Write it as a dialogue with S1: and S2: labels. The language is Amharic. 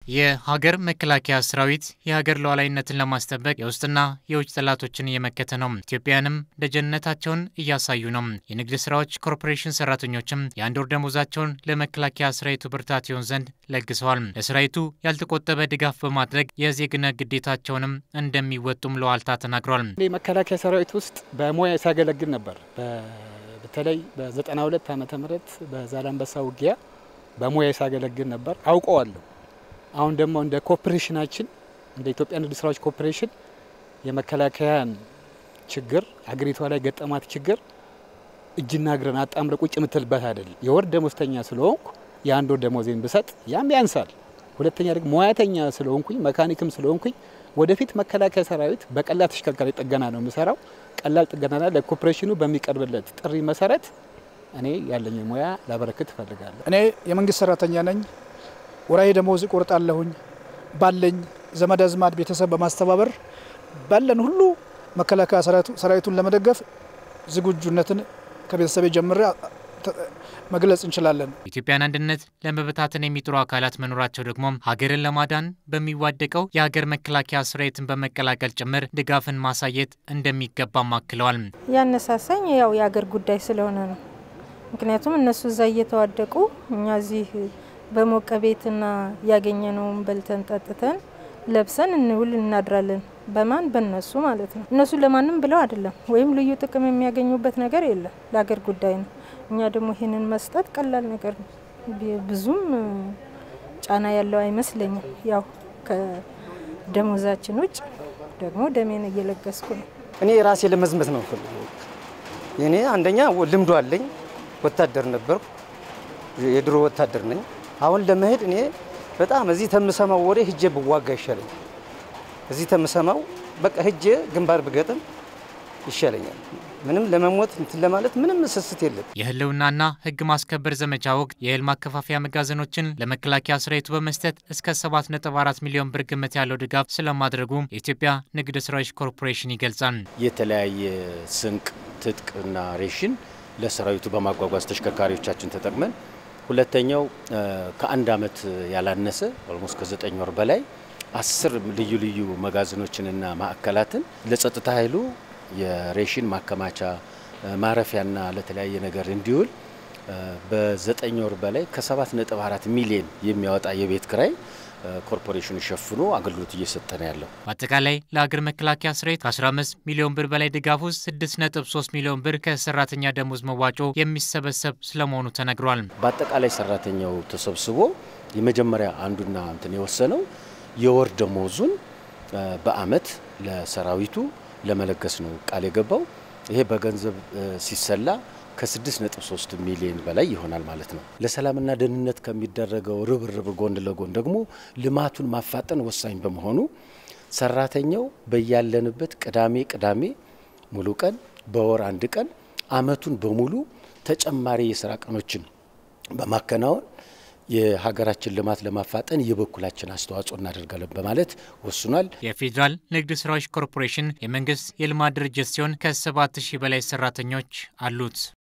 S1: የሀገር መከላከያ ሰራዊት የሀገር ሉዓላዊነትን ለማስጠበቅ የውስጥና የውጭ ጠላቶችን እየመከተ ነው። ኢትዮጵያውያንም ደጀንነታቸውን እያሳዩ ነው። የንግድ ስራዎች ኮርፖሬሽን ሰራተኞችም የአንድ ወር ደሞዛቸውን ለመከላከያ ሰራዊቱ ብርታት ይሆን ዘንድ ለግሰዋል። ለሰራዊቱ ያልተቆጠበ ድጋፍ በማድረግ የዜግነት ግዴታቸውንም እንደሚወጡም ለዋልታ ተናግሯል።
S2: መከላከያ ሰራዊት ውስጥ በሙያ ሲያገለግል ነበር። በተለይ በ92 ዓመተ ምህረት በዛላንበሳ ውጊያ በሙያ ሲያገለግል ነበር፣ አውቀዋለሁ። አሁን ደግሞ እንደ ኮርፖሬሽናችን እንደ ኢትዮጵያ ንግድ ስራዎች ኮርፖሬሽን የመከላከያን ችግር ሀገሪቷ ላይ ገጠማት ችግር እጅና እግርን አጣምረ ቁጭ የምትልበት አይደለም። የወር ደሞዝተኛ ስለሆንኩ የአንድ ወር ደሞዜን ብሰጥ ያም ያንሳል። ሁለተኛ ደግሞ ሙያተኛ ስለሆንኩኝ መካኒክም ስለሆንኩኝ ወደፊት መከላከያ ሰራዊት በቀላል ተሽከርካሪ ጥገና ነው የምሰራው። ቀላል ጥገና ለኮርፖሬሽኑ በሚቀርብለት ጥሪ መሰረት እኔ ያለኝ ሙያ ላበረክት እፈልጋለሁ።
S3: እኔ የመንግስት ሰራተኛ ነኝ። ወራዊ ደሞዝ እቆርጣለሁኝ። ባለኝ ዘመድ አዝማድ ቤተሰብ በማስተባበር ባለን ሁሉ መከላከያ ሰራዊቱን ለመደገፍ ዝግጁነትን ከቤተሰቤ ጀምሬ መግለጽ እንችላለን።
S1: ኢትዮጵያን አንድነት ለመበታተን የሚጥሩ አካላት መኖራቸው ደግሞ ሀገርን ለማዳን በሚዋደቀው የሀገር መከላከያ ሰራዊትን በመቀላቀል ጭምር ድጋፍን ማሳየት እንደሚገባም አክለዋል።
S4: ያነሳሳኝ ያው የሀገር ጉዳይ ስለሆነ ነው። ምክንያቱም እነሱ እዛ እየተዋደቁ እኛ እዚህ በሞቀ ቤትና ያገኘነውን በልተን ጠጥተን ለብሰን እንውል እናድራለን። በማን በነሱ ማለት ነው። እነሱ ለማንም ብለው አይደለም፣ ወይም ልዩ ጥቅም የሚያገኙበት ነገር የለም። ለሀገር ጉዳይ ነው። እኛ ደግሞ ይህንን መስጠት ቀላል ነገር ነው። ብዙም ጫና ያለው አይመስለኝም። ያው ከደሞዛችን ውጭ ደግሞ ደሜን እየለገስኩ ነው።
S5: እኔ ራሴ ለመዝመት ነው ፈልገው። እኔ አንደኛ ልምዶ አለኝ፣ ወታደር ነበርኩ፣ የድሮ ወታደር ነኝ። አሁን ለመሄድ እኔ በጣም እዚህ ተምሰማው ወሬ ሂጄ ብዋጋ ይሻለኝ። እዚህ ተምሰማው በቃ ሂጄ ግንባር ብገጥም ይሻለኛል። ምንም ለመሞት እንትን ለማለት ምንም ስስት የለም።
S1: የህልውናና ህግ ማስከበር ዘመቻ ወቅት የእህል ማከፋፈያ መጋዘኖችን ለመከላከያ ሰራዊቱ በመስጠት እስከ 7.4 ሚሊዮን ብር ግምት ያለው ድጋፍ ስለማድረጉ የኢትዮጵያ ንግድ ስራዎች ኮርፖሬሽን ይገልጻል።
S6: የተለያየ ስንቅ፣ ትጥቅና ሬሽን ለሰራዊቱ በማጓጓዝ ተሽከርካሪዎቻችን ተጠቅመን ሁለተኛው ከአንድ ዓመት ያላነሰ ኦልሞስት ከዘጠኝ ወር በላይ አስር ልዩ ልዩ መጋዘኖችንና ማዕከላትን ለጸጥታ ኃይሉ የሬሽን ማከማቻ ማረፊያና ለተለያየ ነገር እንዲውል በዘጠኝ ወር በላይ ከ7.4 ሚሊዮን የሚያወጣ የቤት ክራይ ኮርፖሬሽኑ ሸፍኖ አገልግሎት እየሰጠ ነው ያለው።
S1: በአጠቃላይ ለሀገር መከላከያ ሰራዊት ከ15 ሚሊዮን ብር በላይ ድጋፍ ውስጥ 6.3 ሚሊዮን ብር ከሰራተኛ ደሞዝ መዋጮ የሚሰበሰብ ስለመሆኑ ተነግሯል።
S6: በአጠቃላይ ሰራተኛው ተሰብስቦ የመጀመሪያ አንዱና እንትን የወሰነው የወር ደሞዙን በአመት ለሰራዊቱ ለመለገስ ነው ቃል የገባው። ይሄ በገንዘብ ሲሰላ ከ6.3 ሚሊዮን በላይ ይሆናል ማለት ነው። ለሰላምና ደህንነት ከሚደረገው ርብርብ ጎን ለጎን ደግሞ ልማቱን ማፋጠን ወሳኝ በመሆኑ ሰራተኛው በያለንበት ቅዳሜ ቅዳሜ ሙሉ ቀን፣ በወር አንድ ቀን አመቱን በሙሉ ተጨማሪ የስራ ቀኖችን በማከናወን የሀገራችን ልማት ለማፋጠን የበኩላችን አስተዋጽኦ እናደርጋለን በማለት ወስኗል።
S1: የፌዴራል ንግድ ስራዎች ኮርፖሬሽን የመንግስት የልማት ድርጅት ሲሆን ከሰባት ሺህ በላይ ሰራተኞች አሉት።